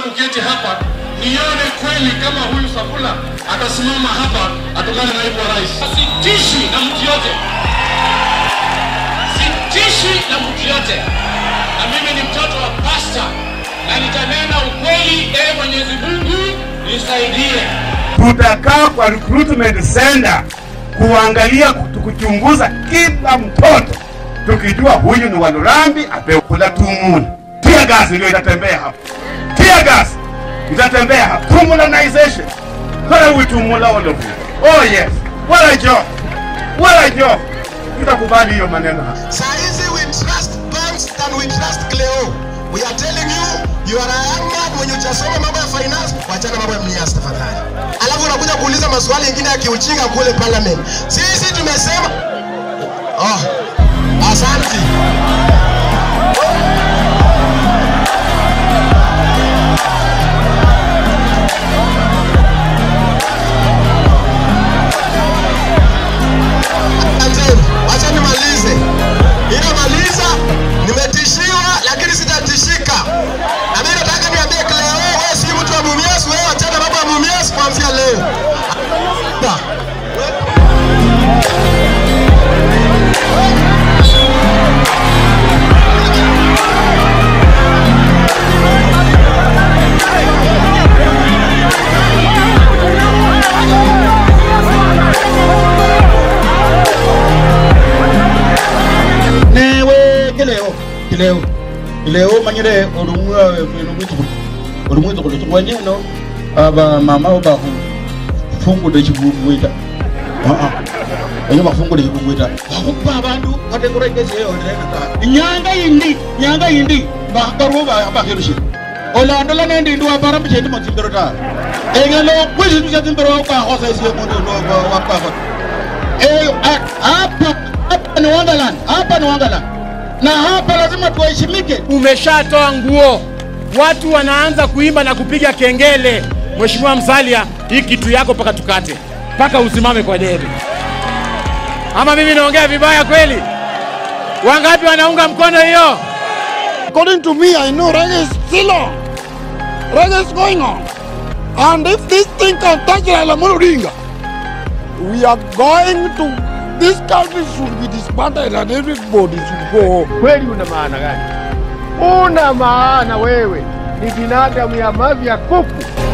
kuketi hapa nione kweli kama huyu Safula atasimama hapa atokana na naibu wa rais. Sitishwi na mtu yote, sitishwi na mtu yote, na mimi ni mtoto wa pasta na nitanena ukweli. Ee Mwenyezi Mungu nisaidie. tutakaa kwa recruitment center kuangalia kuchunguza kila mtoto tukijua huyu ni walurambi apewe kula tumula tia gas ndio itatembea hapa tia gas itatembea hapa tumulanization kala witumula all of you oh yes wala job wala job tutakubali hiyo maneno hapa Saa hizi we trust banks than we trust Cleo. We are telling you, you are a young man mwenye hujasoma mambo ya finance, wachana mambo ya mnias tafadhali. Alafu unakuja kuuliza maswali mengine ya kiujinga kule parliament. Sisi tumesema Oh, asante. Asante. Wacha nimalize. Inamaliza, nimetishiwa lakini sitatishika. Na mimi nataka niambie Cleo, wewe si mtu wa Mumias, wewe achana mambo ya Mumias kuanzia leo. newe kileo kileo kileo manyire olumwa olumwitu olumwitu kulo chikwanyeno aba mama oba fungude chibugwita aa enyo bafungude chibugwita bakupa abantu batekorekeseyo ndeka inyanga yindi nyanga yindi bakaruo bakirushi olandola nendi ndi wapara mchendi motsimbero ta engelo kwizindu sya tsimbero wakwahosa isiye mundu wakwahosa Eh, ah, hapa hapa ni Wonderland, hapa ni Wonderland, na hapa lazima tuheshimike. umeshatoa nguo, watu wanaanza kuimba na kupiga kengele. Mheshimiwa Msalia, hii kitu yako mpaka tukate, mpaka usimame kwa debe. Ama mimi naongea vibaya kweli? Wangapi wanaunga mkono hiyo? According to me, I know reggae is still on. Reggae is going on. And if this thing can touch Raila Amolo Odinga, we are going to, this country should be disbanded and everybody should go home. kweli una maana gani? Una maana wewe ni binadamu ya mavi ya kuku.